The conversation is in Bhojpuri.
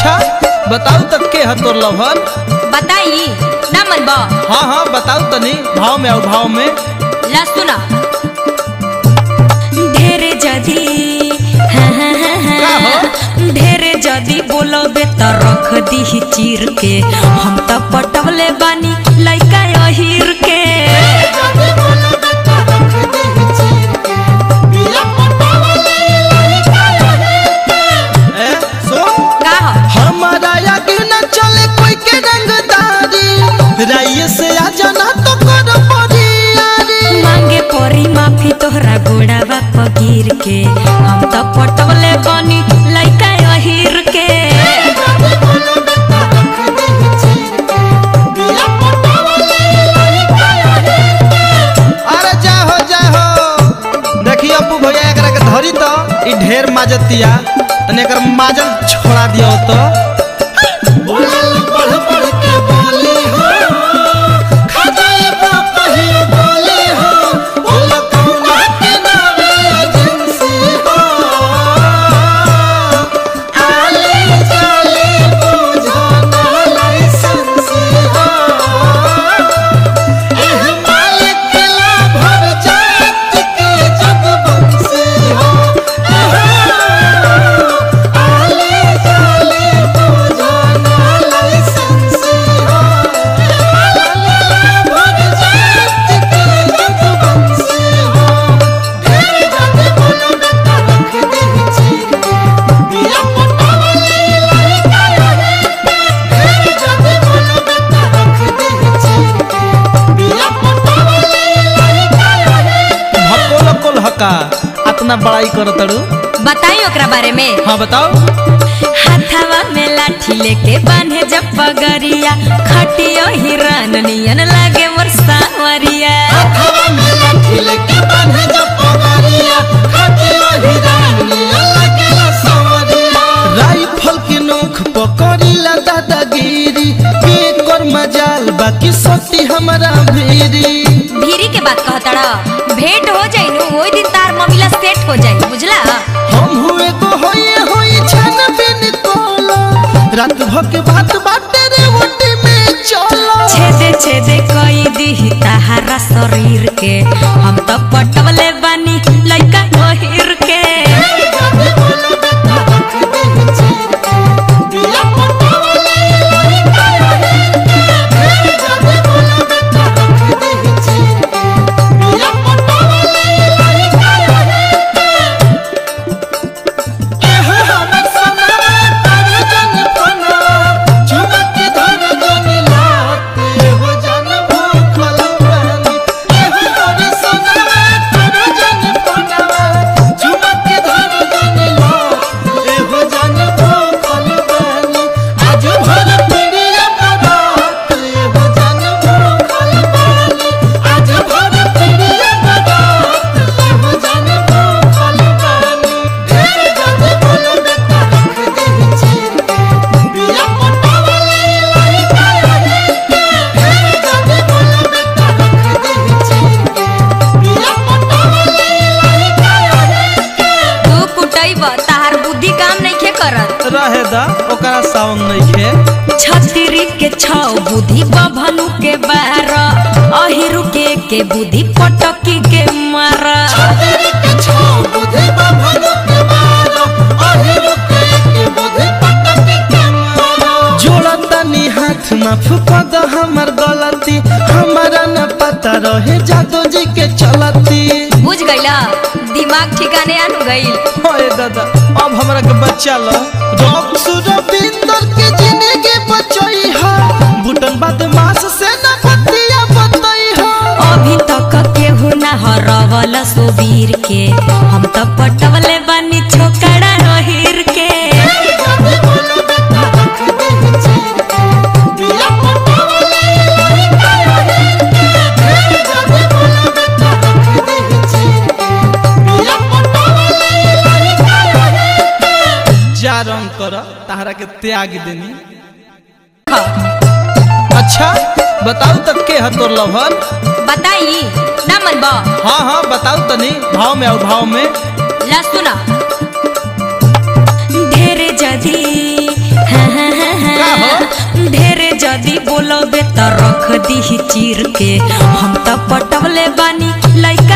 अच्छा बताऊ तक के है तोर लभन बताई ना मन बा हाँ हाँ बताऊ तनी भाव में आओ भाव में ला सुना ढेरे जदी हाँ, हाँ, हाँ, हाँ। का हो? ढेरे जदी बोलोबे त रख दी चीर के हम त पटवले बानी लइका अहिर के ए सुन का ह? हमारा आगे न चले कोई के रंगदारी राइये से आ जाना तो कर पड़ी यारी मांगे परी माफी तोहरा गोड़ावा पगीर के हम त पटवले बानी लइका अहिर के अरे जाहो जाहो देखी अप्पू भैया एकरा के धरी तो ई ढेर माजतिया तने एकर माजल छोड़ा दियो तो भकोल कोल हका अतना बड़ाई कर तड़ू बताई ओकरा बारे में हाँ बताओ हाथवा में लाठी लेके बांधे जब पगरिया खटियो हिरन नियन लागे मोर सावरिया राइफल के नोख पकड़ीला दादागिरी के कर मजाल बाकी सती हमारा भेरी भीरी के बात कहतड़ा भेंट हो जाई नु ओई दिन तार ममिला सेट हो जाई बुझला हम हुए को होए होई छन बिन कोलो रात भर के बात बाटे रे ओटी में चलो छेदे छेदे कई दी ताहारा शरीर के हम तो पटवले बानी लइका ओहिर के तू कुटैब ताहार बुद्धि काम नइखे करत रहे दा ओकरा सावन नइखे छतरी के छौ बुद्धि बभनु के बार अहिरु के के बुद्धि पटकी के मार जोड़ा तनी हाथ माफ कर दो हमर गलती हमारा न पता रहे जादू जी के चलती बुझ गइला दिमाग ठिकाने आनु गइल ओए दादा अब हमरा के बच्चा लो रब सुरबिंदर के जिंदगी बचई हा बुटन बदमाश से न बतिया बतई हा अभी तक केहू ना हरवल सोबीर के हम तो पटवले बानी छोकड़ा रहिर के जा रंग कर ताहरा के त्याग देनी हाँ, अच्छा बताऊ तक के है तोर लभन बताई ना मन बा हाँ हाँ बताऊ तनी भाव में आओ भाव में ला सुना ढेरे जदी हाँ, हाँ, जदी बोलोबे त रख दी चीर के हम त पटवले बानी लइका